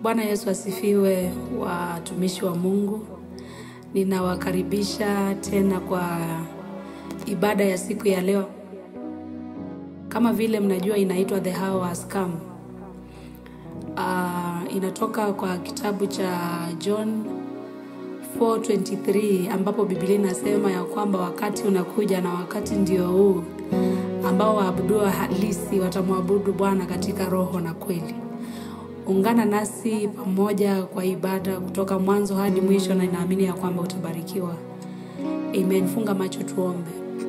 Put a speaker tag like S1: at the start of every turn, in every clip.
S1: Bwana Yesu asifiwe, watumishi wa Mungu. Ninawakaribisha tena kwa ibada ya siku ya leo. Kama vile mnajua inaitwa The Hour Has Come. Uh, inatoka kwa kitabu cha John 4:23 ambapo Biblia inasema ya kwamba wakati unakuja na wakati ndio huu ambao waabudu halisi watamwabudu Bwana katika roho na kweli. Ungana nasi pamoja kwa ibada kutoka mwanzo hadi mwisho, na inaamini ya kwamba utabarikiwa. Amen. Funga macho tuombe.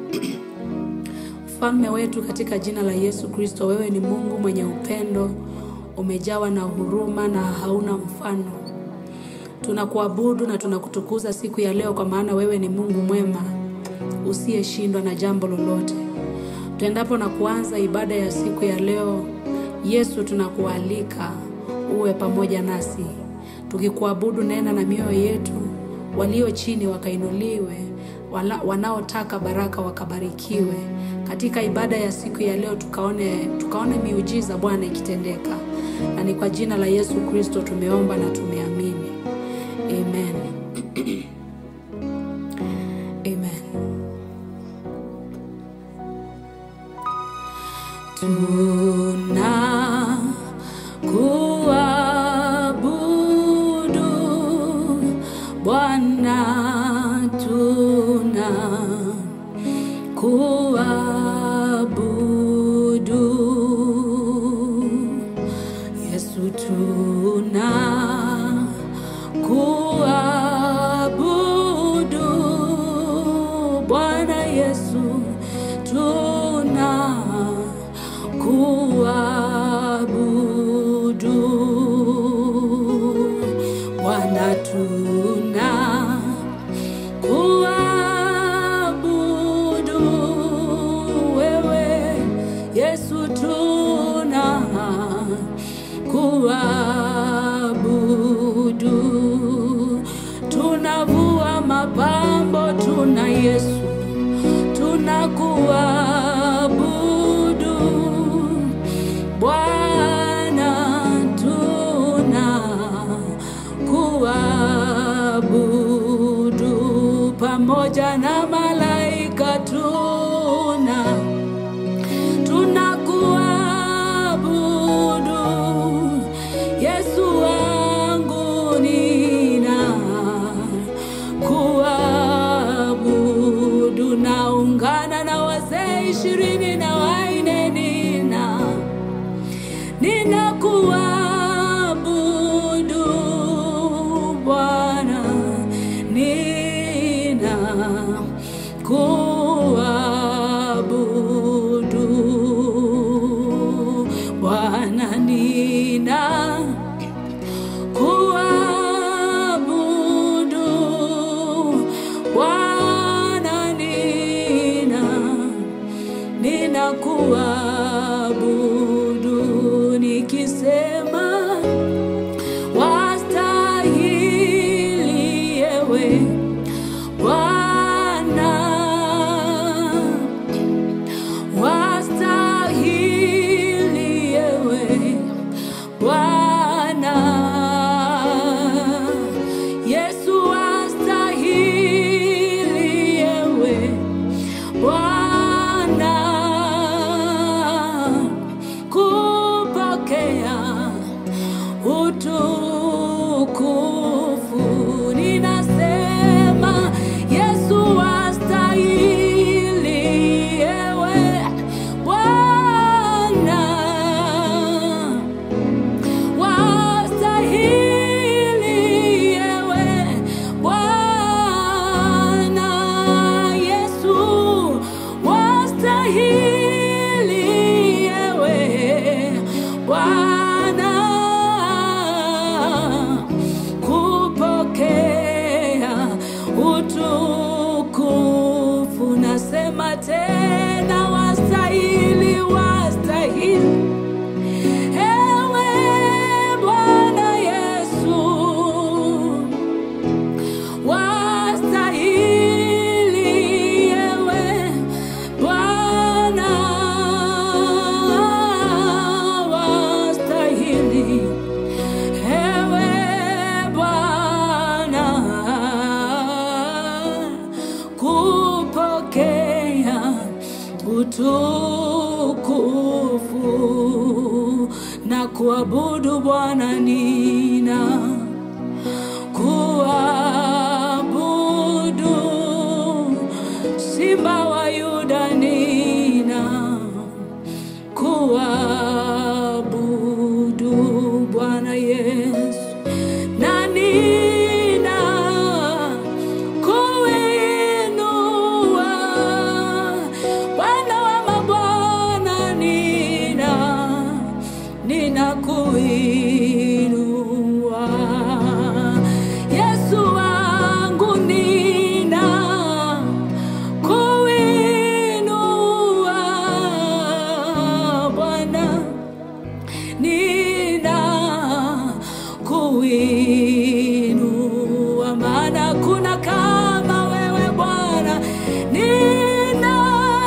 S1: Mfalme wetu, katika jina la Yesu Kristo, wewe ni Mungu mwenye upendo, umejawa na huruma na hauna mfano. Tunakuabudu na tunakutukuza siku ya leo, kwa maana wewe ni Mungu mwema usiyeshindwa na jambo lolote. Tuendapo na kuanza ibada ya siku ya leo, Yesu, tunakualika uwe pamoja nasi, tukikuabudu. Nena na mioyo yetu, walio chini wakainuliwe, wala- wanaotaka baraka wakabarikiwe. Katika ibada ya siku ya leo tukaone, tukaone miujiza Bwana ikitendeka, na ni kwa jina la Yesu Kristo tumeomba na tumeamini, amen. Amen. Tuna kuabudu Bwana, tuna kuabudu Yesu, tuna kuabudu Bwana Yesu, tuna kuabudu Bwana, tuna kuabudu wewe Yesu, tuna kuabudu, tunavua mapambo, tuna Yesu, tunakuabudu Bwana, tuna kuabudu pamoja na malaika, tuna tunakuabudu Yesu wangu, nina kuabudu. Naungana na wazee ishirini na waine, nina ninakuabudu Bwana, nina kuabudu Bwana, nina kuabudu Bwana, nina ninakuabudu nikisema wastahili ewe Bwana, wastahili ewe Bwana, Yesu wastahili ewe Bwana kupokea utukufu. Ninasema Yesu wastahili ewe Bwana wastahili ewe Bwana Yesu, wastahili ewe Bwana kupokea utukufu. Nasema tena, wastahili, wastahili Ewe Bwana Yesu, wastahili ewe Bwana, wastahili utukufu na kuabudu Bwana nina kuabudu Simba wa Yuda nina kuabudu Bwana Yesu na nina kuinua Bwana wa mabwana nina nina kuinua Yesu wangu nina kuinua Bwana nina kuinua, maana kuna kama wewe Bwana, nina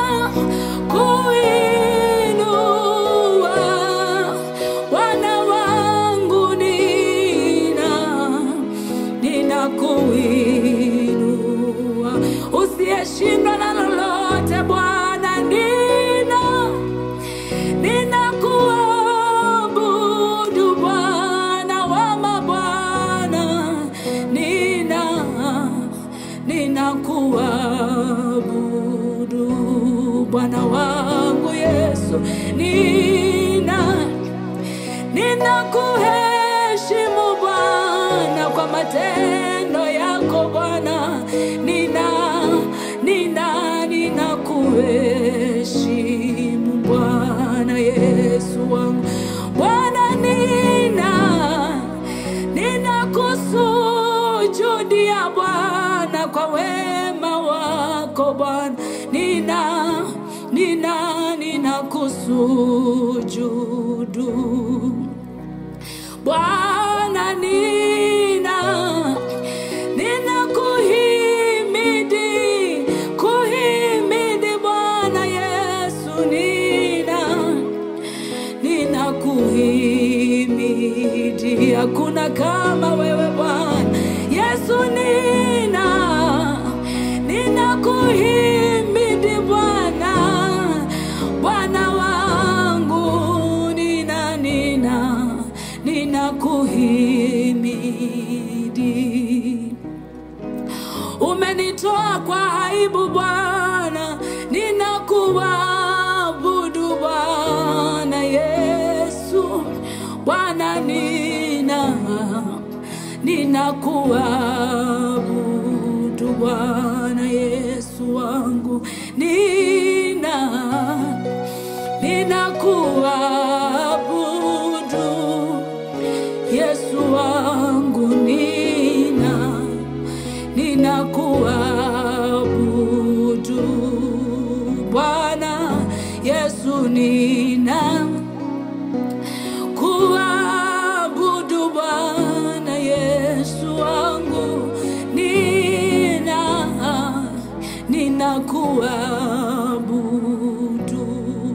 S1: kuinua Bwana wangu, nina nina kuinua, usiyeshindwa na lolote Bwana, nina ninakuabudu Bwana wa mabwana, nina ninakuabudu Bwana wangu Yesu, nina ninakuheshimu Bwana kwa matendo yako Bwana, nina nina ninakuheshimu Bwana Yesu wangu Bwana, nina ninakusujudia Bwana kwa wema wako Bwana, nina nina ninakusujudu Bwana nina ninakuhimidi kuhimidi Bwana Yesu nina ninakuhimidi hakuna kama wewe Bwana Yesu nina ninakuhimidi Bwana Bwana wangu nina nina ninakuhimidi umenitoa kwa aibu Bwana, ninakuabudu Bwana Yesu, Bwana nina ninakuabudu Bwana Yesu wangu, nina ninakuabudu Yesu wangu, nina ninakuabudu Bwana Yesu, nina kuabudu Bwana Yesu wangu, nina ninakuabudu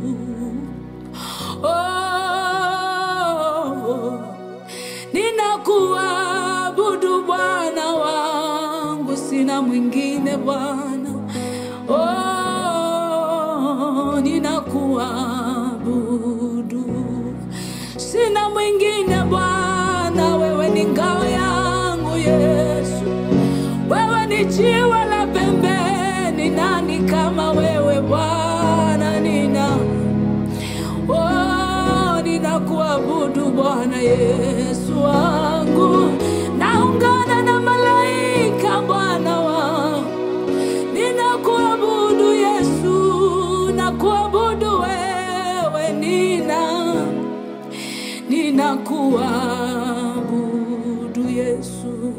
S1: oh, ninakuabudu Bwana wangu, sina mwingine Bwana. Oh, ninakuabudu, sina mwingine Bwana, wewe ni ngao yangu Yesu, wewe ni jiwe la pembeni, nani kama wewe Bwana? Nina Oh, ninakuabudu Bwana Yesu wangu, naungana na malaika Bwana wangu, ninakuabudu Yesu, nakuabudu wewe, nina ninakuabudu Yesu,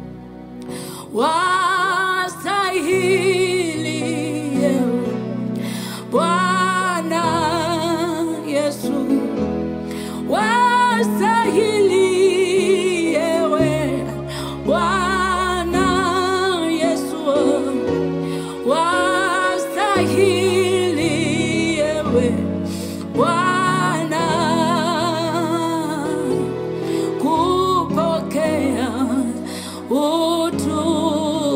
S1: wastahili yewe Bwana Yesu, wastahili yewe Bwana Yesu, wastahili yewe Bwana kupokea utukufu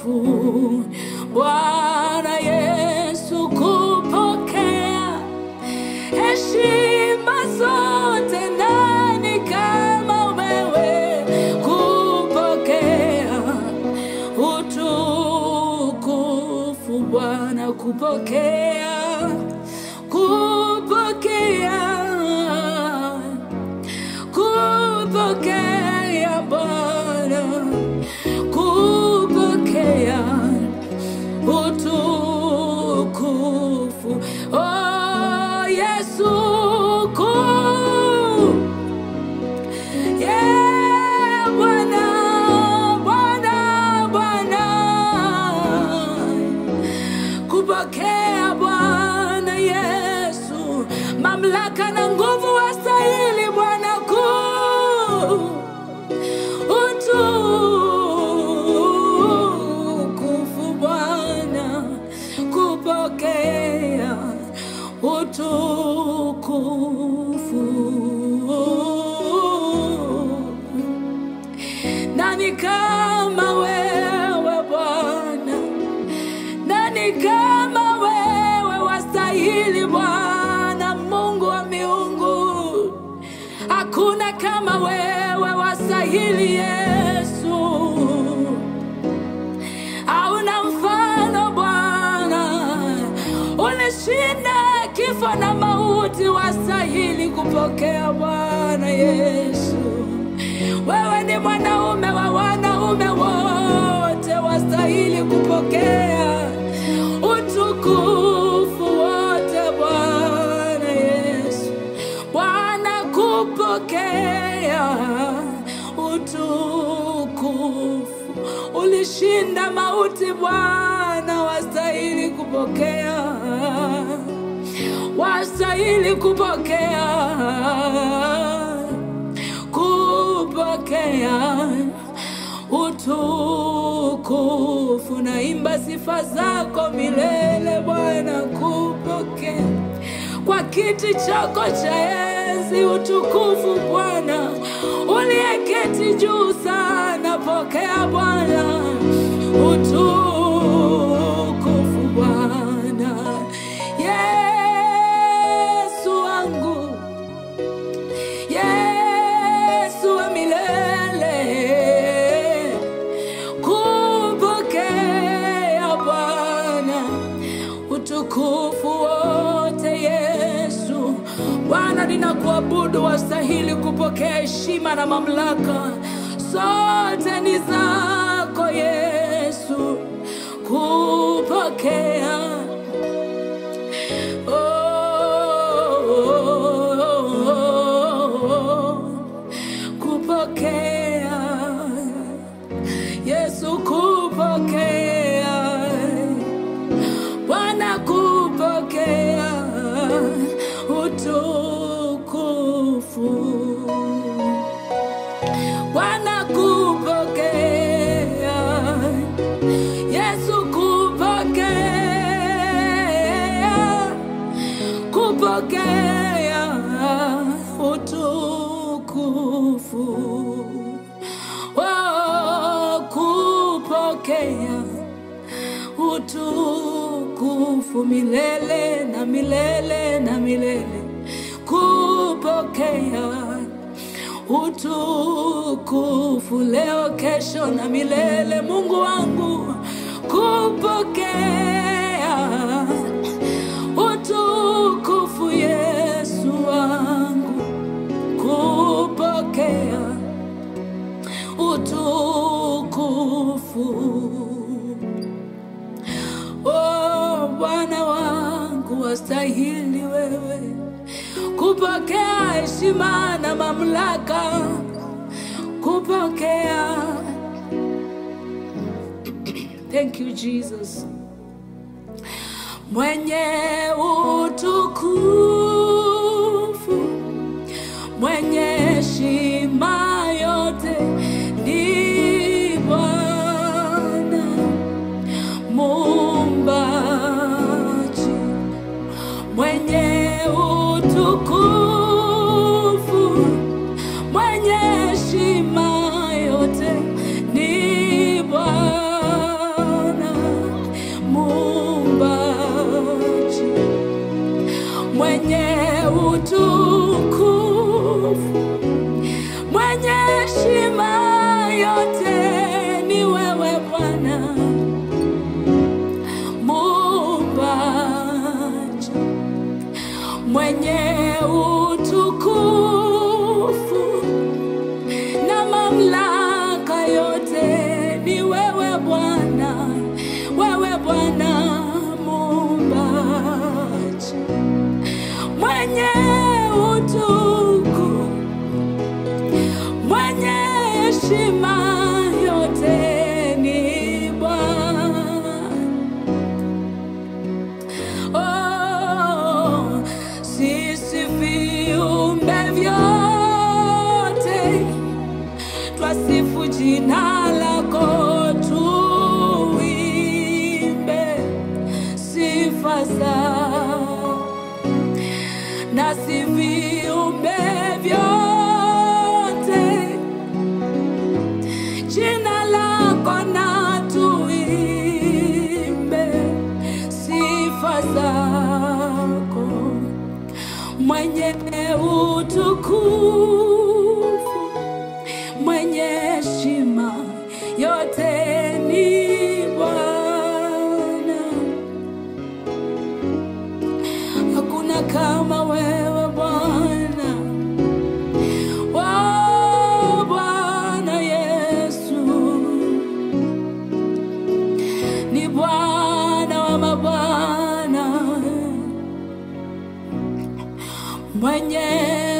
S1: utukufu Bwana Yesu, kupokea heshima zote. Nani kama wewe kupokea utukufu Bwana, kupokea kupokea kupokea Bwana, kupokea utukufu. Oh, Yesu ku Yeah, Bwana, Bwana, Bwana, kupokea Bwana Yesu, mamlaka na nguvu wastahili Bwana kuu utukufu Bwana, kupokea utukufu. Nani kama wewe Bwana? Nani kama wewe wastahili Bwana, Mungu wa miungu? Hakuna kama wewe wastahili Yesu, hauna mfano Bwana, ulishinda kifo na mauti, wastahili kupokea Bwana Yesu. Wewe ni mwanaume wa wanaume wote, wastahili kupokea utukufu wote Bwana Yesu. Bwana kupokea utukufu, ulishinda mauti Bwana, wastahili kupokea, wastahili kupokea kupokea utukufu. Naimba sifa zako milele Bwana, kupokea kwa kiti chako cha enzi utukufu Bwana, uliyeketi juu sana, pokea Bwana utukufu Bwana Yesu wangu Yesu wa milele, kupokea Bwana utukufu wote. Yesu Bwana, ninakuabudu, wastahili kupokea heshima na mamlaka, zote ni zako Yesu, kupokea kupokea Yesu, kupokea Bwana, kupokea utukufu Bwana, kupokea Yesu, kupokea kupokea utukufu oh, kupokea utukufu milele na milele na milele, kupokea utukufu leo, kesho na milele. Mungu wangu, kupokea utukufu Yesu wangu, kupokea utukufu. Oh, Bwana wangu, wastahili wewe kupokea heshima na mamlaka, kupokea. Thank you Jesus mwenye utukufu, mwenye heshima yote ni Bwana Muumbaji, mwenye utukufu, mwenye heshima yote ni Bwana heshima yote ni Bwana. Oh, sisi viumbe vyote twasifu jina lako, tuimbe sifa zako nasi viumbe vyote jina lako na tuimbe sifa zako mwenye utukufu mwenye heshima yote ni Bwana hakuna kama wewe Bwana. Oh, Bwana Yesu ni Bwana wa mabwana, mwenye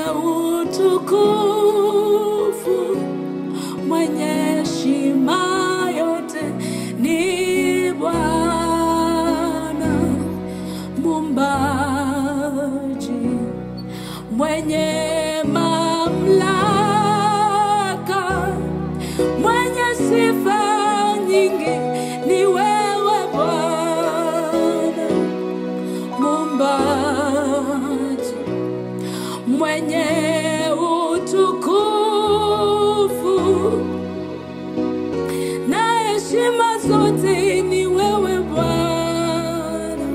S1: utukufu, mwenye heshima yote ni Bwana mumbaji mwenye mamlaka mwenye sifa nyingi ni wewe Bwana mumbaji mwenye utukufu na heshima zote ni wewe Bwana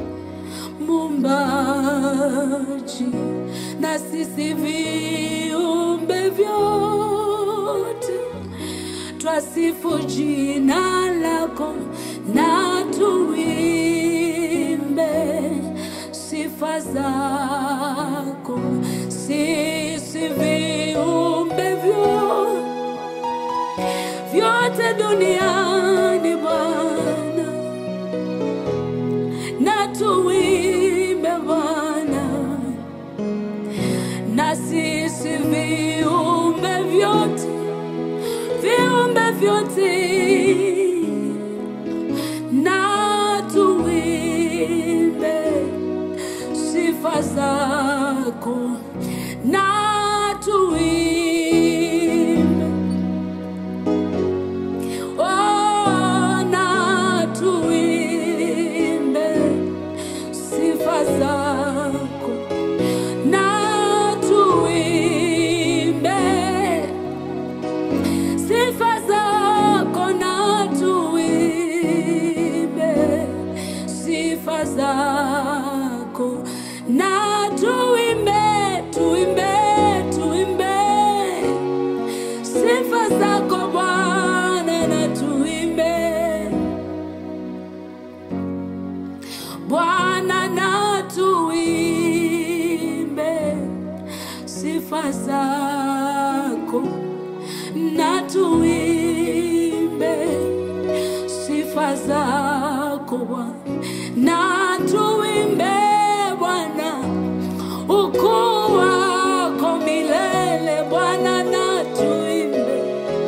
S1: mumbaji na sisi viumbe vyote twasifu jina lako na tuimbe sifa zako sisi viumbe vyote vyote duniani Bwana na tuimbe Bwana, na sisi viumbe vyote, viumbe vyote na tuimbe sifa zako na tuimbe Oh, na tuimbe sifa zako, na tuimbe sifa zako, na tuimbe sifa zako, na tuimbe, tuimbe, tuimbe sifa zako Bwana na tuimbe Bwana na tuimbe sifa zako na tuimbe sifa zako Bwana na tuimbe Bwana ukuu wako milele Bwana na tuimbe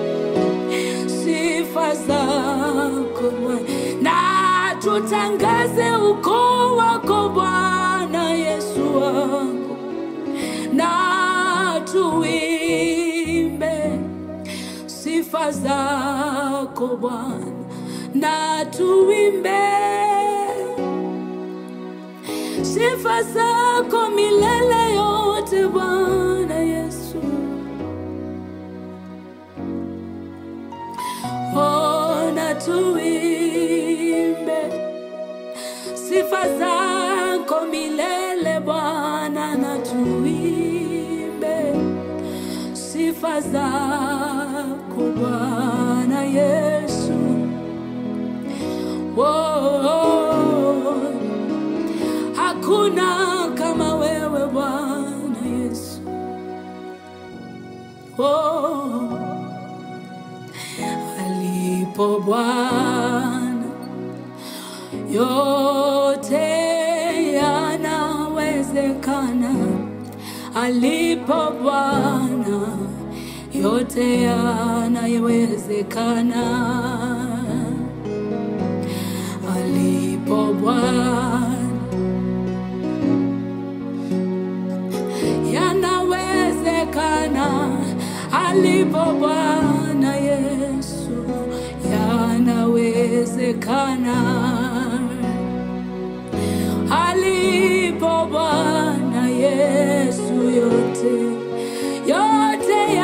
S1: sifa zako Bwana na tutangaze ukuu wako Bwana Yesu wangu na tuimbe sifa zako Bwana na tuimbe sifa zako milele yote Bwana Yesu. Oh, na tuimbe sifa zako milele Bwana, na tuimbe sifa zako Bwana Yesu. Oh, hakuna kama wewe Bwana Yesu. Oh, alipo Bwana yote yanawezekana. Alipo Bwana yote yanayowezekana alipo Bwana, yanawezekana alipo Bwana Yesu, yanawezekana alipo Bwana Yesu, yote yote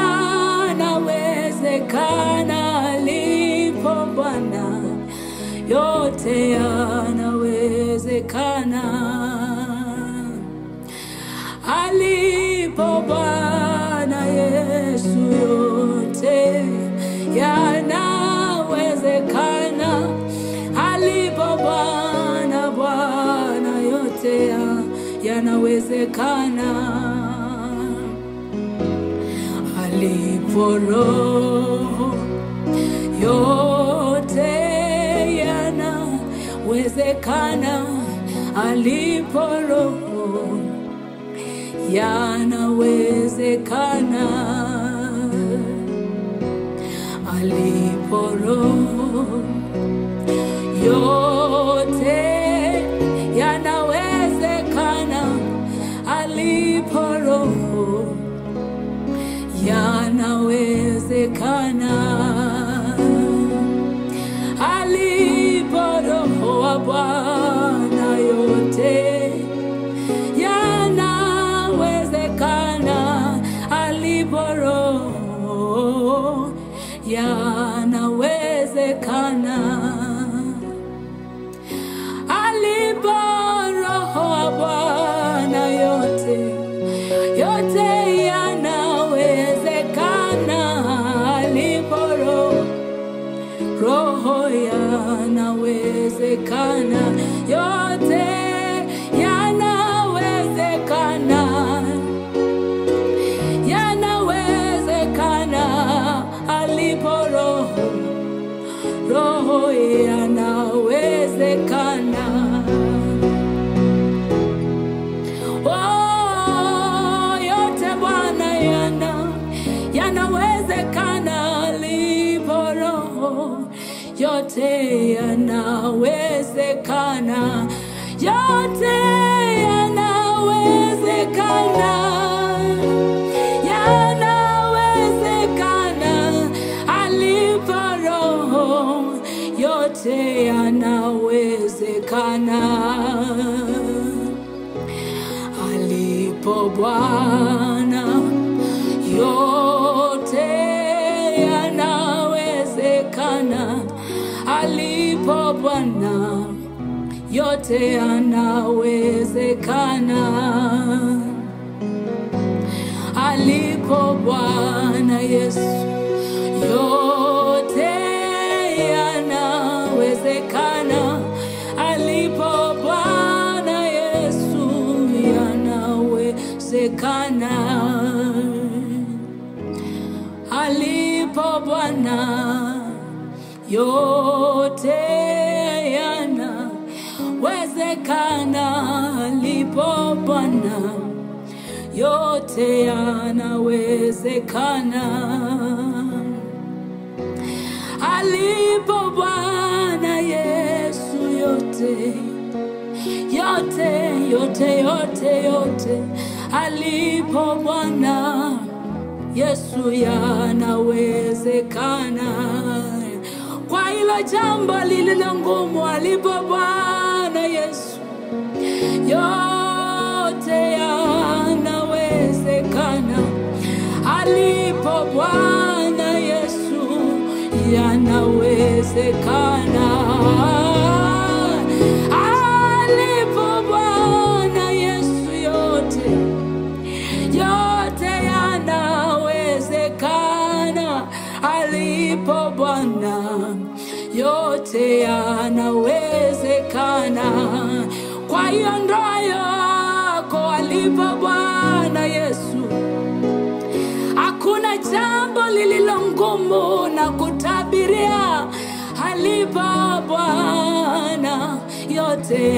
S1: yanawezekana alipo Bwana, yote yanawezekana alipo Bwana Yesu, yote yanawezekana alipo Bwana, Bwana yote ya- yanawezekana alipo Roho yote yanawezekana alipo Roho yanawezekana alipo Roho yote yanawezekana alipo Roho yanawezekana alipo Roho wa Bwana yote yanawezekana alipo Roho yanawezekana alipo Roho wa Bwana yote yote yanawezekana alipo Roho Roho yanawezekana yote yanawezekana yanawezekana alipo Roho Roho yanawezekana Oh, yote Bwana yana yanawezekana alipo Roho, yote yanawezekana, yote yanawezekana, yanawezekana alipo Roho, yote yanawezekana alipo Bwana, yote yanawezekana. Alipo Bwana, yote yanawezekana. Alipo Bwana Yesu, yote yanawezekana. Alipo Bwana Yesu, yanawezekana. Alipo Bwana, yote yanawezekana. Alipo Bwana, yote yanawezekana. Alipo Bwana Yesu, yote yote yote yote yote, alipo Bwana Yesu yanawezekana. Kwa hilo jambo lililo ngumu, alipo Bwana Yesu yote yanawezekana. Alipo Bwana Yesu yanawezekana. Alipo Bwana Yesu yote yote yanawezekana. Alipo Bwana yote yanawezekana. Kwa hiyo ndoa yako alipo Bwana Yesu, hakuna jambo lililo ngumu na kutabiria. Alipo Bwana yote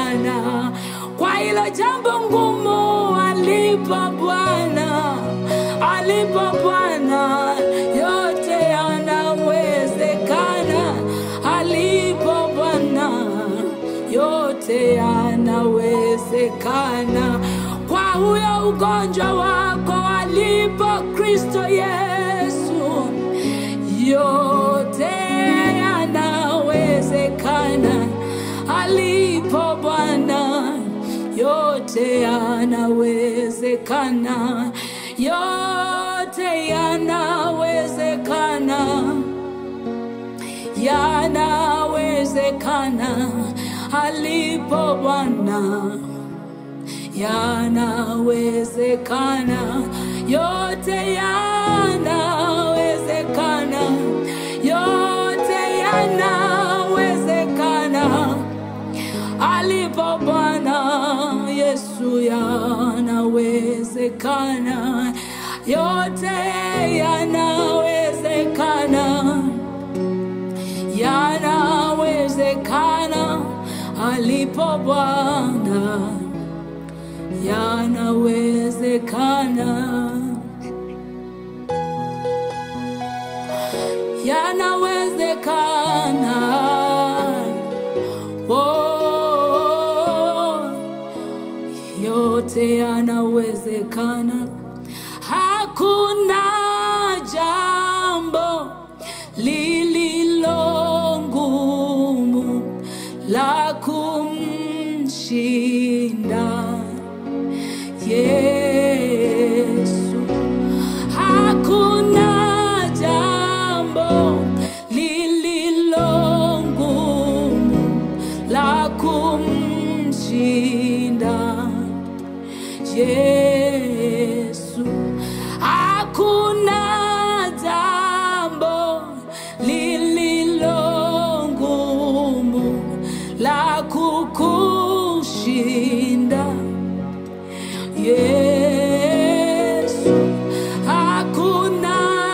S1: yanawezekana. Kwa hilo jambo ngumu alipo Bwana, alipo Bwana yote yanawezekana, alipo Bwana yote yanawezekana. Kwa huyo ugonjwa wako alipo Kristo Yesu, yote yanawezekana. Alipo Bwana yote yanawezekana, yote yanawezekana yanawezekana alipo Bwana, yanawezekana, yote yanawezekana, yote yanawezekana alipo Bwana Yesu, yanawezekana, yote yanawezekana yanawezekana alipo Bwana, yanawezekana, yanawezekana. Oh, yote yanawezekana, hakuna jambo lililo ngumu la kumshinda Yesu. Hakuna jambo lililo ngumu la kumshinda Yesu. Hakuna jambo lililo ngumu la kukushinda Yesu. Hakuna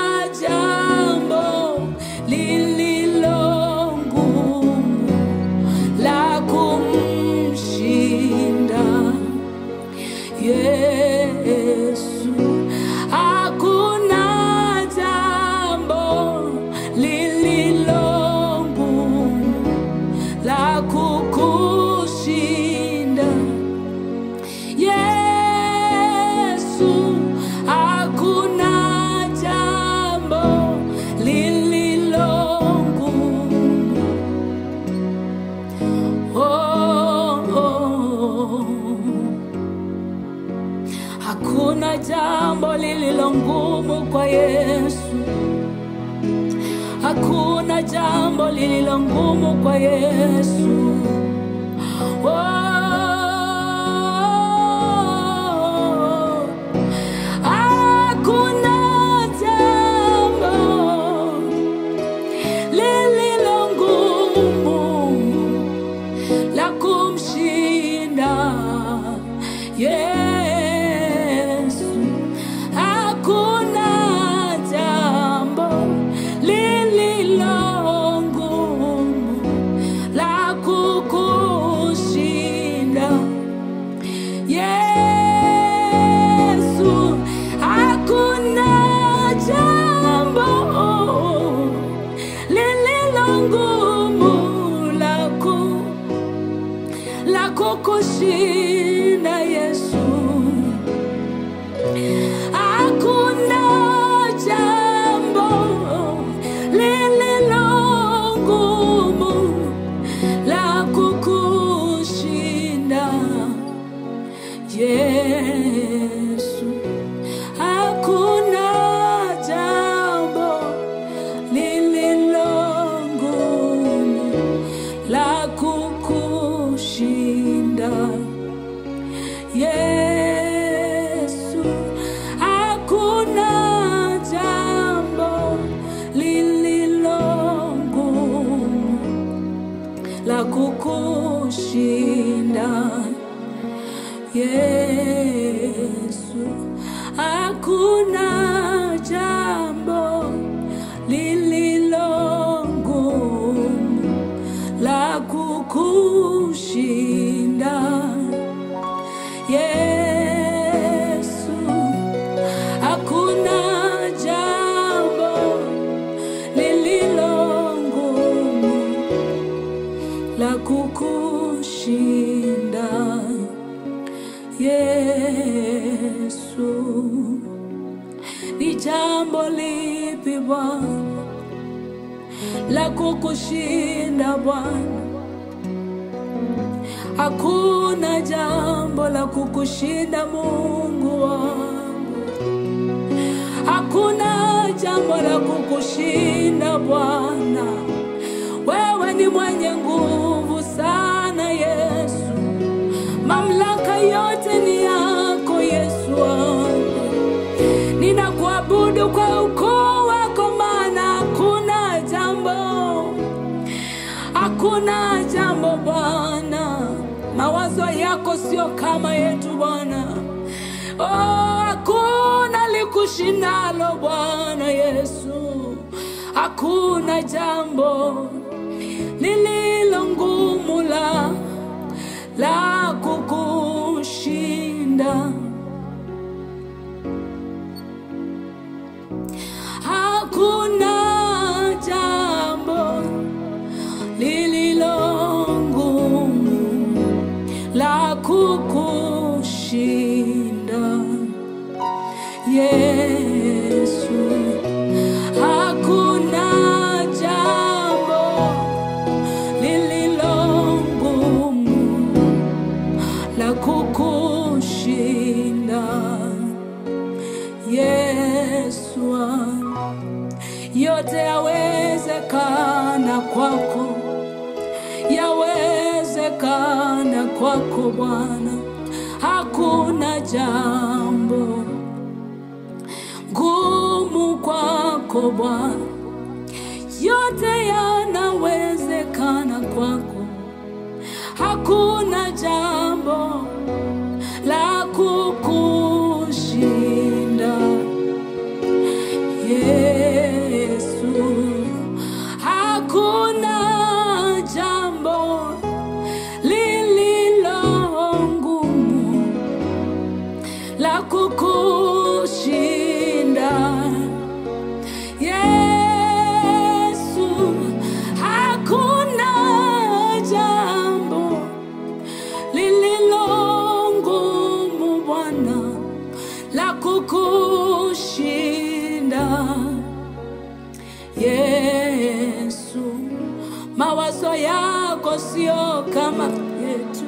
S1: jambo lililo ngumu la kumshinda Yesu. Hakuna jambo lililo ngumu la kukushinda Yesu. Hakuna jambo lililo ngumu oh, oh. Hakuna jambo lililo ngumu kwa Yesu. Hakuna jambo lililo ngumu kwa Yesu. Oh, hakuna jambo lililo ngumu la kumshinda Yesu. Hakuna jambo lililo ngumu la kukushinda Yesu. Hakuna jambo lililo ngumu la ku la kukushinda Yesu. Hakuna jambo lililo ngumu la kukushinda Yesu. Hakuna jambo lililo ngumu la kukushinda Yesu. Hakuna jambo lililo ngumu la kukushinda Yesu. Hakuna jambo lililo ngumu la kukushinda Yesu. Hakuna Bwana, la kukushinda Bwana. Hakuna jambo la kukushinda Mungu wangu, hakuna jambo la kukushinda Bwana. Wewe ni mwenye nguvu sana Yesu, mamlaka yote ni yako Yesu wangu. Ninakuabudu kwa ukuu wako, maana hakuna jambo, hakuna jambo Bwana. Mawazo yako sio kama yetu Bwana. Oh, hakuna likushindalo Bwana Yesu, hakuna jambo lililo ngumu la la kukushinda. Hakuna jambo lililo ngumu la kukushinda Yesu. Hakuna jambo lililo ngumu la kukushinda Yesu wangu. Yote yawezekana kwako, yawezekana kwako Bwana, hakuna jambo ngumu kwako Bwana, yote yanawezekana kwako, hakuna jambo la kukushinda. Yesu, hakuna jambo lililo ngumu la kukushinda. Yesu, hakuna jambo lililo ngumu Bwana la kukushinda. Yesu, mawazo yako sio kama yetu,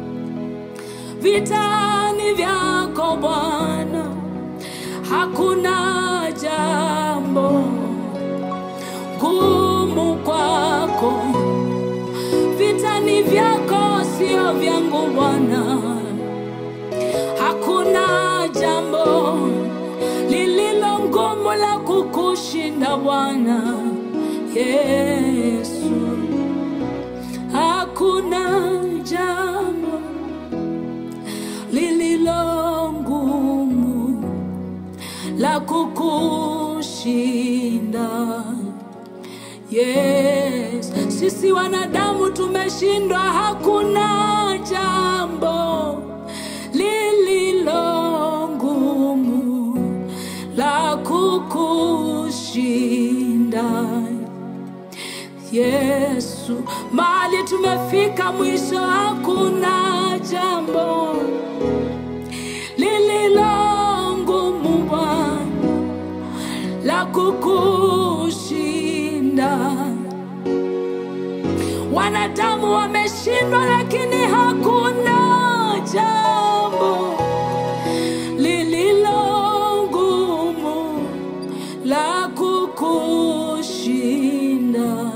S1: vitani vyako Bwana, hakuna jambo gumu kwako, vitani vyako sio vyangu Bwana, hakuna jambo lililo ngumu la kukushinda Bwana Yesu, hakuna jambo lililo ngumu la kukushinda Yes, sisi wanadamu tumeshindwa, hakuna jambo lililo ngumu la kukushinda. Yesu, mahali tumefika mwisho, hakuna jambo lililo ngumu Bwana la kukushinda. Wanadamu wameshindwa, lakini hakuna jambo lililo ngumu la kukushinda.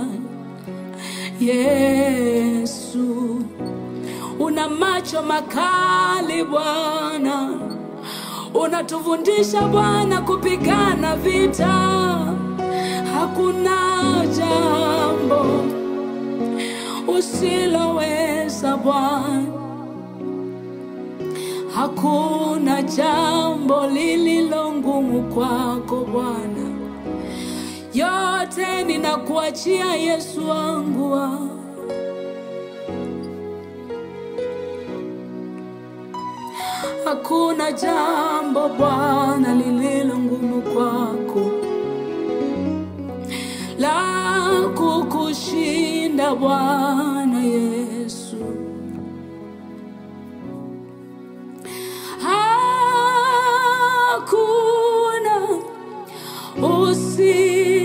S1: Yesu, una macho makali Bwana, unatufundisha Bwana kupigana vita. Hakuna jambo usiloweza Bwana, hakuna jambo lililo ngumu kwako Bwana. Yote ninakuachia Yesu wangu wa. Hakuna jambo Bwana lililo ngumu kwako la kukushinda Bwana Yesu. Hakuna usi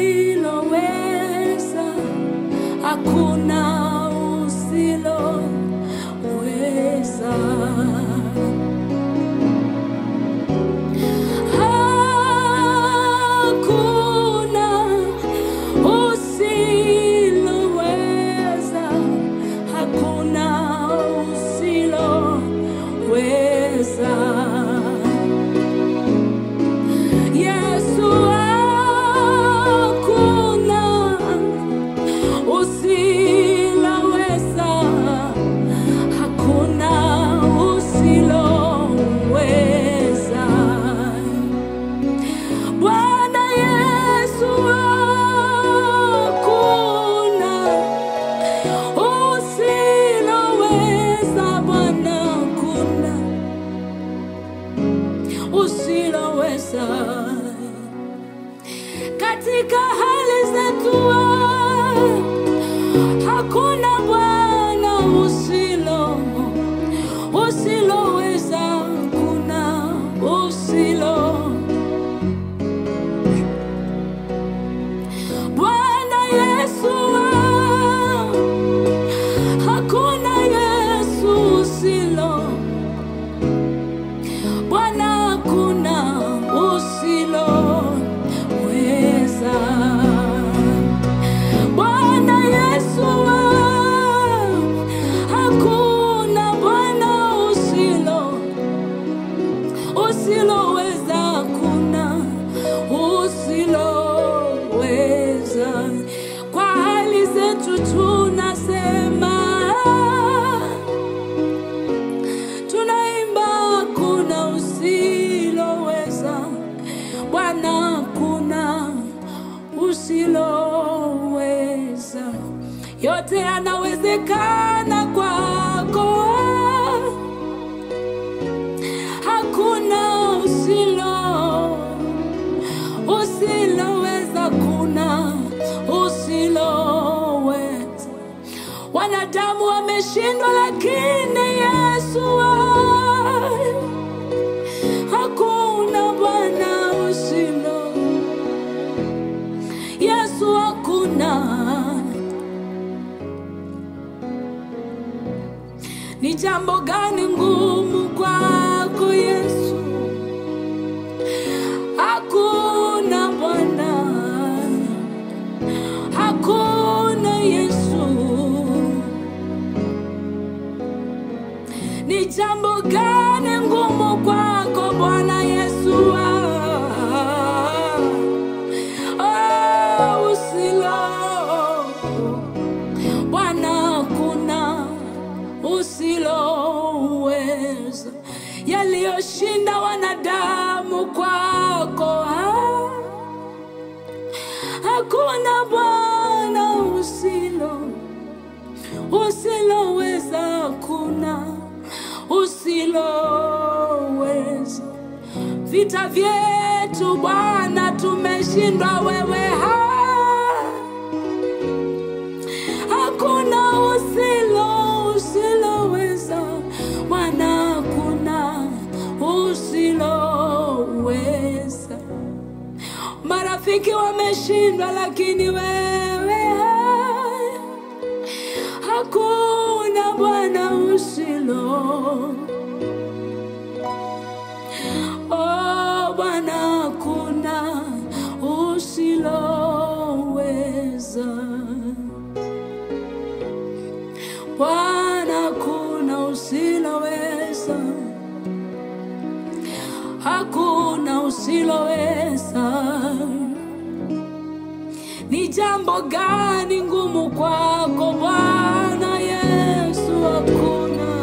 S1: usiloweza. Yote yanawezekana kwako, hakuna usilo usiloweza, kuna usiloweza. Wanadamu wameshindwa, lakini Yesu wewe hakuna Bwana usilo Yesu, hakuna. Ni jambo gani ngumu kwako Yesu? Hakuna Bwana, hakuna Yesu. Ni jambo gani ngumu kwako Bwana Yesu? Ah, ah, usilo Bwana, hakuna usiloweza, yaliyoshinda wanadamu kwako ah, hakuna Bwana usilo usiloweza, hakuna usiloweza. Vita vyetu Bwana tumeshindwa, wewe ha hakuna usilo usiloweza, Bwana hakuna usiloweza. Marafiki wameshindwa, lakini wewe hai. hakuna Bwana usilo Oh Bwana, hakuna usiloweza. Bwana, hakuna usiloweza, hakuna usiloweza. Ni jambo gani ngumu kwako Bwana Yesu? Hakuna.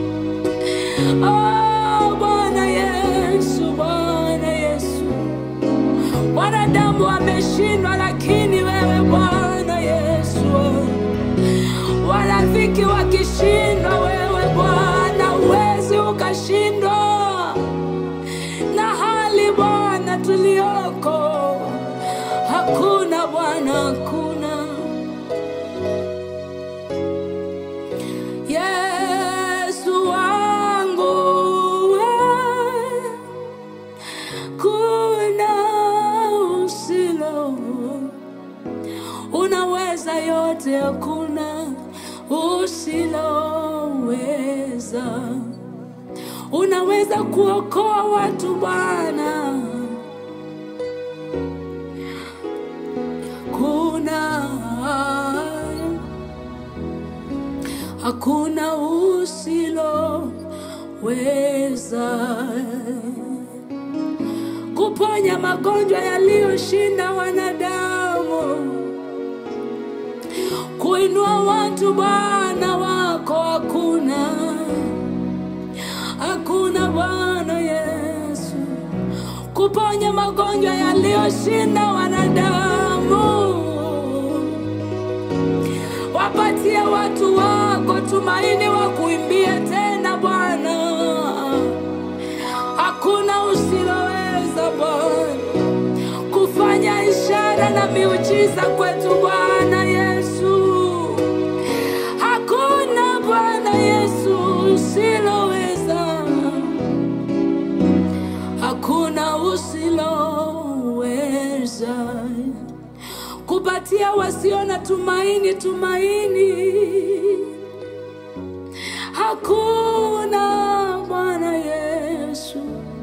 S1: Oh, Bwana Yesu, Bwana Yesu, wanadamu wameshindwa, lakini wewe Bwana Yesu, warafiki wakishindwa, wewe Bwana huwezi ukashindwa na hali Bwana tulioko, hakuna Bwana, hakuna Yesu wangu wewe, kuna usilo unaweza yote, hakuna usiloweza. Unaweza kuokoa watu Bwana, kuna hakuna usiloweza kuponya magonjwa yaliyoshinda wanadamu, kuinua watu Bwana wako, hakuna hakuna Bwana Yesu, kuponya magonjwa yaliyoshinda wanadamu wapatie watu wako tumaini wa kuimbia tena Bwana. Hakuna usiloweza Bwana kufanya ishara na miujiza kwetu Bwana Yesu. Hakuna Bwana Yesu usiloweza, hakuna usiloweza kupatia wasio na tumaini tumaini. Hakuna Bwana Yesu.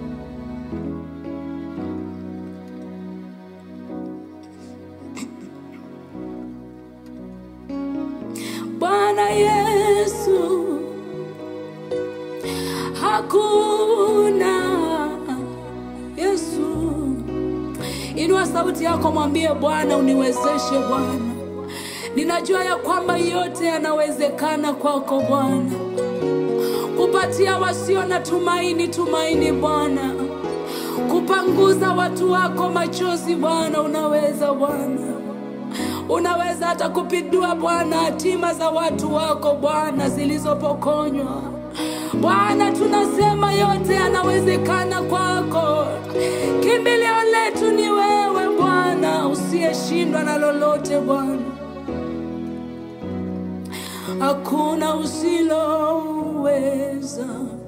S1: Bwana Yesu, hakuna Yesu. Inua sauti yako, mwambie Bwana, uniwezeshe Bwana. Ninajua ya kwamba yote yanawezekana kwako Bwana, kupatia wasio na tumaini tumaini Bwana, kupanguza watu wako machozi Bwana, unaweza Bwana. unaweza hata kupindua Bwana hatima za watu wako Bwana zilizopokonywa. Bwana, tunasema yote yanawezekana kwako. Kimbilio letu ni wewe Bwana, usiyeshindwa na lolote Bwana. Hakuna usiloweza.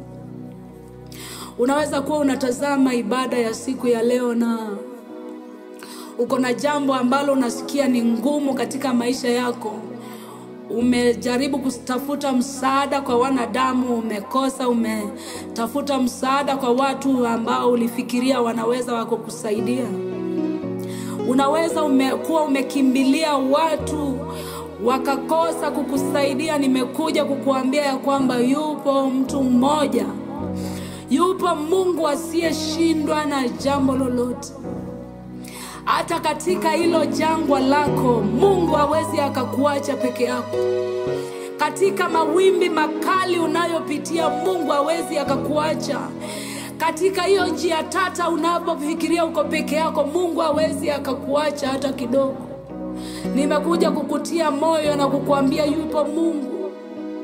S1: Unaweza kuwa unatazama ibada ya siku ya leo na uko na jambo ambalo unasikia ni ngumu katika maisha yako. Umejaribu kutafuta msaada kwa wanadamu, umekosa. Umetafuta msaada kwa watu ambao ulifikiria wanaweza wako kusaidia. Unaweza umekuwa umekimbilia watu wakakosa kukusaidia. Nimekuja kukuambia ya kwamba yupo mtu mmoja, yupo Mungu asiyeshindwa na jambo lolote. Hata katika hilo jangwa lako, Mungu hawezi akakuacha peke yako. Katika mawimbi makali unayopitia, Mungu hawezi akakuacha. Katika hiyo njia tata unapofikiria uko peke yako, Mungu hawezi akakuacha hata kidogo. Nimekuja kukutia moyo na kukuambia yupo Mungu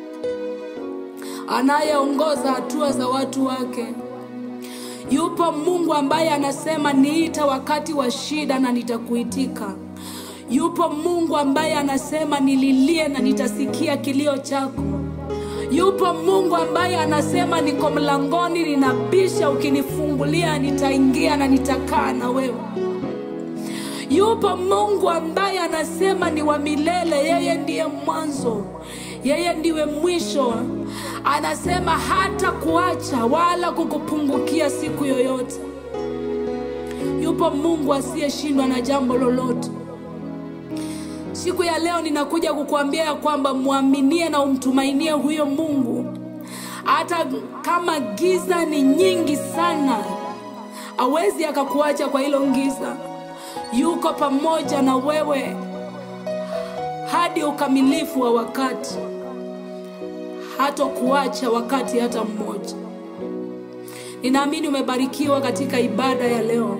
S1: anayeongoza hatua za watu wake. Yupo Mungu ambaye anasema niita wakati wa shida na nitakuitika. Yupo Mungu ambaye anasema nililie na nitasikia kilio chako. Yupo Mungu ambaye anasema niko mlangoni, ninabisha, ukinifungulia nitaingia na nitakaa na wewe. Yupo Mungu ambaye anasema ni wa milele, yeye ndiye mwanzo, yeye ndiwe mwisho. Anasema hata kuacha wala kukupungukia siku yoyote. Yupo Mungu asiyeshindwa na jambo lolote. Siku ya leo ninakuja kukuambia ya kwamba mwaminie na umtumainie huyo Mungu, hata kama giza ni nyingi sana, awezi akakuacha kwa hilo giza. Yuko pamoja na wewe hadi ukamilifu wa wakati, hatokuacha wakati hata mmoja. Ninaamini umebarikiwa katika ibada ya leo.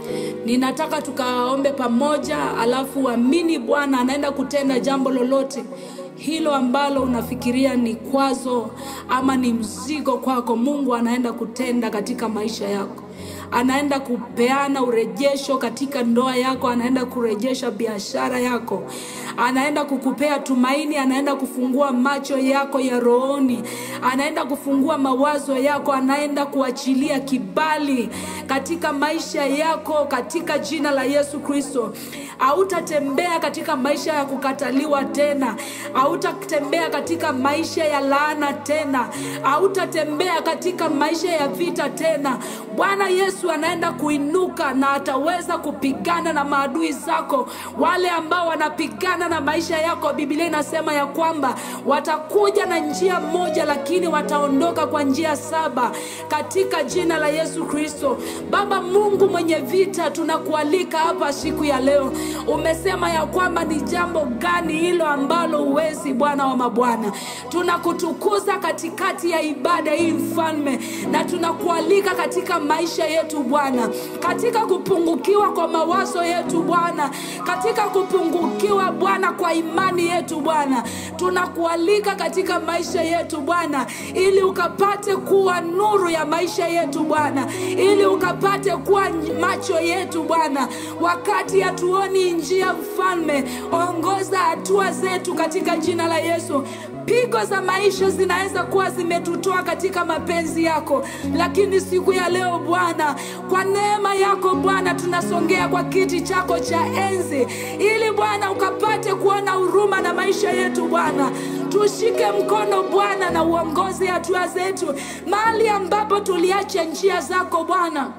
S1: Ninataka tukaombe pamoja, alafu amini Bwana anaenda kutenda jambo lolote hilo ambalo unafikiria ni kwazo ama ni mzigo kwako. Mungu anaenda kutenda katika maisha yako, anaenda kupeana urejesho katika ndoa yako, anaenda kurejesha biashara yako, anaenda kukupea tumaini, anaenda kufungua macho yako ya rohoni, anaenda kufungua mawazo yako, anaenda kuachilia kibali katika maisha yako katika jina la Yesu Kristo. Hautatembea katika maisha ya kukataliwa tena, hautatembea katika maisha ya laana tena, hautatembea katika maisha ya vita tena. Bwana Yesu anaenda kuinuka na ataweza kupigana na maadui zako, wale ambao wanapigana na maisha yako. Biblia inasema ya kwamba watakuja na njia moja, lakini wataondoka kwa njia saba, katika jina la Yesu Kristo. Baba Mungu mwenye vita, tunakualika hapa siku ya leo. Umesema ya kwamba ni jambo gani hilo ambalo huwezi, Bwana wa mabwana. Tunakutukuza katikati ya ibada hii mfalme, na tunakualika katika maisha yetu Bwana, katika kupungukiwa kwa mawazo yetu Bwana, katika kupungukiwa Bwana kwa imani yetu Bwana, tunakualika katika maisha yetu Bwana, ili ukapate kuwa nuru ya maisha yetu Bwana, ili ukapate kuwa macho yetu Bwana, wakati hatuoni njia mfalme, ongoza hatua zetu katika jina la Yesu. Pigo za maisha zinaweza kuwa zimetutoa katika mapenzi yako, lakini siku ya leo Bwana, kwa neema yako Bwana, tunasongea kwa kiti chako cha enzi, ili Bwana ukapate kuona huruma na maisha yetu Bwana. Tushike mkono Bwana na uongozi hatua zetu mahali ambapo tuliacha njia zako Bwana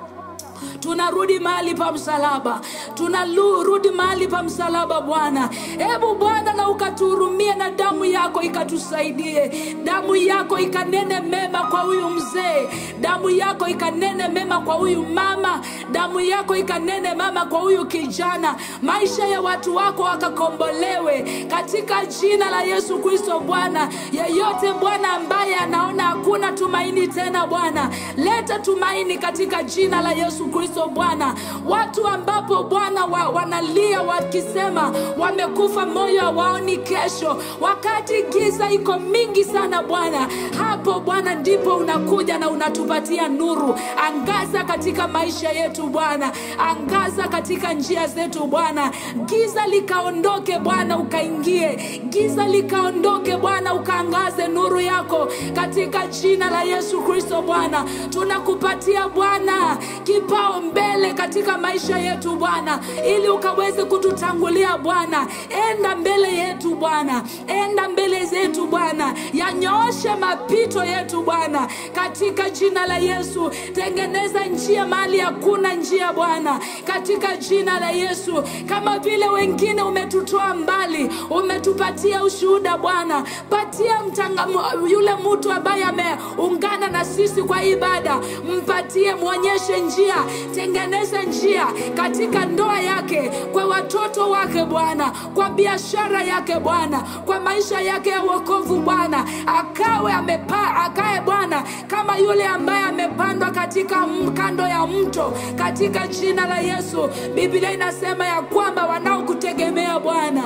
S1: tunarudi mahali pa msalaba, tunarudi mahali pa msalaba Bwana. Hebu Bwana na ukatuhurumie na damu yako ikatusaidie, damu yako ikanene mema kwa huyu mzee, damu yako ikanene mema kwa huyu mama, damu yako ikanene mema kwa huyu kijana, maisha ya watu wako wakakombolewe katika jina la Yesu Kristo. Bwana, yeyote Bwana ambaye anaona hakuna tumaini tena, Bwana leta tumaini katika jina la Yesu Kristo. Kristo Bwana, watu ambapo Bwana wa, wanalia wakisema wamekufa, moyo hawaoni kesho, wakati giza iko mingi sana Bwana. Hapo Bwana ndipo unakuja na unatupatia nuru. Angaza katika maisha yetu Bwana, angaza katika njia zetu Bwana, giza likaondoke Bwana, ukaingie giza likaondoke Bwana, ukaangaze nuru yako katika jina la Yesu Kristo Bwana. Tunakupatia Bwana kipao mbele katika maisha yetu Bwana, ili ukaweze kututangulia Bwana. Enda mbele yetu Bwana, enda mbele zetu Bwana, yanyooshe mapito yetu Bwana, katika jina la Yesu. Tengeneza njia mahali hakuna njia Bwana, katika jina la Yesu. Kama vile wengine umetutoa mbali, umetupatia ushuhuda Bwana, patia mtanga, yule mtu ambaye ameungana na sisi kwa ibada, mpatie, mwonyeshe njia, tengeneza njia katika ndoa yake, kwa watoto wake Bwana, kwa biashara yake Bwana, kwa maisha yake ya wokovu Bwana, akawe amepa, akae Bwana kama yule ambaye amepandwa katika kando ya mto, katika jina la Yesu. Biblia inasema ya kwamba wanaokutegemea Bwana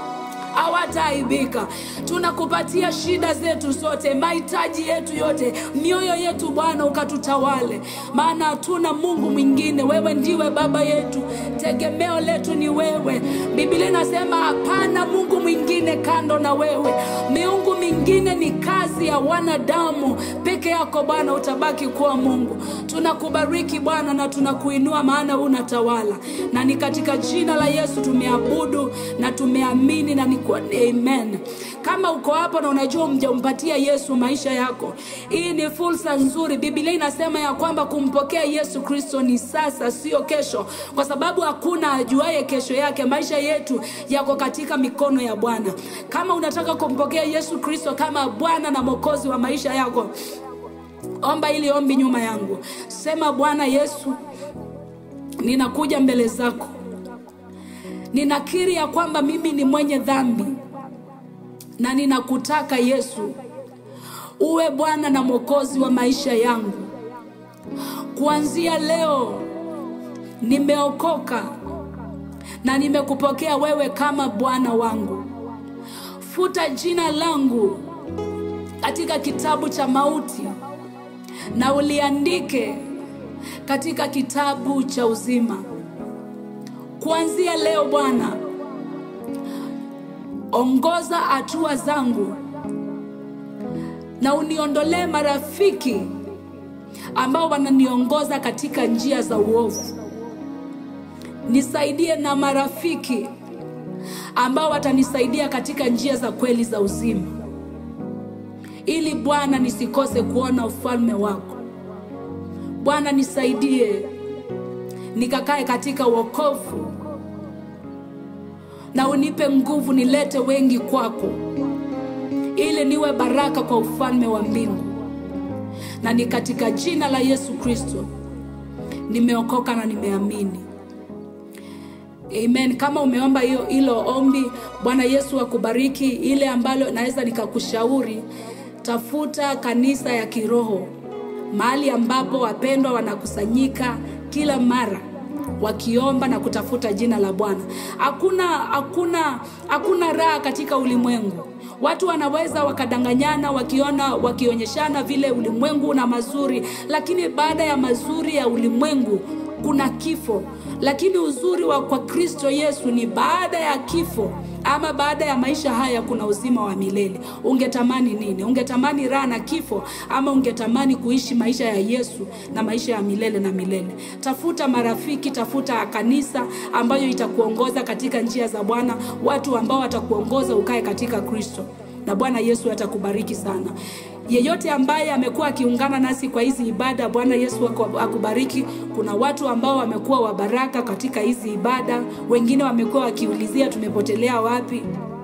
S1: hawataaibika. Tunakupatia shida zetu zote, mahitaji yetu yote, mioyo yetu Bwana, ukatutawale, maana hatuna Mungu mwingine. Wewe ndiwe Baba yetu, tegemeo letu ni wewe. Biblia inasema hapana Mungu mwingine kando na wewe. Miungu mingine ni kazi ya wanadamu, peke yako Bwana utabaki kuwa Mungu. Tunakubariki Bwana na tunakuinua, maana unatawala, na ni katika jina la Yesu tumeabudu na tumeamini na ni kwa amen. Kama uko hapo na unajua mjampatia Yesu maisha yako, hii ni fursa nzuri. Biblia inasema ya kwamba kumpokea Yesu Kristo ni sasa, sio kesho, kwa sababu hakuna ajuaye kesho yake. Maisha yetu yako katika mikono ya Bwana. Kama unataka kumpokea Yesu Kristo kama Bwana na Mwokozi wa maisha yako, omba ili ombi nyuma yangu, sema: Bwana Yesu, ninakuja mbele zako ninakiri ya kwamba mimi ni mwenye dhambi na ninakutaka Yesu uwe Bwana na Mwokozi wa maisha yangu. Kuanzia leo nimeokoka na nimekupokea wewe kama Bwana wangu. Futa jina langu katika kitabu cha mauti na uliandike katika kitabu cha uzima. Kuanzia leo Bwana, ongoza hatua zangu na uniondolee marafiki ambao wananiongoza katika njia za uovu. Nisaidie na marafiki ambao watanisaidia katika njia za kweli za uzima, ili Bwana nisikose kuona ufalme wako. Bwana nisaidie nikakae katika wokovu na unipe nguvu nilete wengi kwako, ili niwe baraka kwa ufalme wa mbingu. Na ni katika jina la Yesu Kristo nimeokoka na nimeamini, amen. Kama umeomba hiyo hilo ombi, Bwana Yesu akubariki. Ile ambalo naweza nikakushauri, tafuta kanisa ya kiroho, mahali ambapo wapendwa wanakusanyika kila mara wakiomba na kutafuta jina la Bwana. Hakuna hakuna hakuna raha katika ulimwengu. Watu wanaweza wakadanganyana wakiona wakionyeshana vile ulimwengu una mazuri, lakini baada ya mazuri ya ulimwengu kuna kifo. Lakini uzuri wa kwa Kristo Yesu ni baada ya kifo ama baada ya maisha haya kuna uzima wa milele. Ungetamani nini? Ungetamani raha na kifo, ama ungetamani kuishi maisha ya Yesu na maisha ya milele na milele? Tafuta marafiki, tafuta kanisa ambayo itakuongoza katika njia za Bwana, watu ambao watakuongoza ukae katika Kristo, na Bwana Yesu atakubariki sana. Yeyote ambaye amekuwa akiungana nasi kwa hizi ibada, Bwana Yesu akubariki. Kuna watu ambao wamekuwa wabaraka katika hizi ibada, wengine wamekuwa wakiulizia tumepotelea wapi.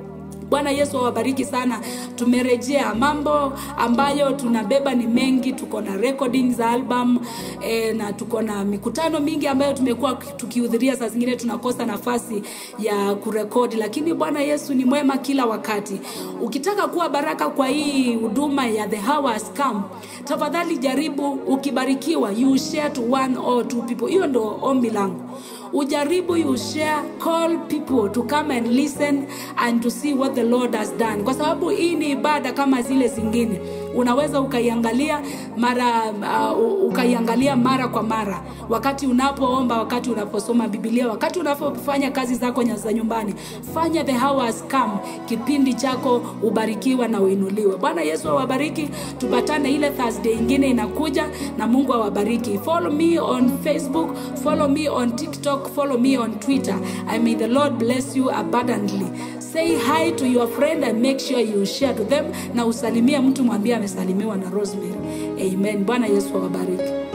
S1: Bwana Yesu awabariki sana. Tumerejea, mambo ambayo tunabeba ni mengi. Tuko na recording za album e, na tuko na mikutano mingi ambayo tumekuwa tukihudhuria. Saa zingine tunakosa nafasi ya kurekodi, lakini Bwana Yesu ni mwema kila wakati. Ukitaka kuwa baraka kwa hii huduma ya The Hour Has Come, tafadhali jaribu, ukibarikiwa you share to one or two people. Hiyo ndo ombi langu ujaribu you share call people to come and listen and to see what the lord has done kwa sababu hii ni ibada kama zile zingine unaweza ukaiangalia mara uh, ukaiangalia mara kwa mara wakati unapoomba wakati unaposoma bibilia wakati unapofanya kazi zako za nyumbani fanya the hour has come kipindi chako ubarikiwa na uinuliwe bwana yesu awabariki tupatane ile thursday ingine inakuja na mungu awabariki follow me on facebook follow me on tiktok follow me on twitter i may the lord bless you abundantly say hi to your friend and make sure you share to them na usalimie mtu mwambie amesalimiwa na rosemary amen bwana yesu awabariki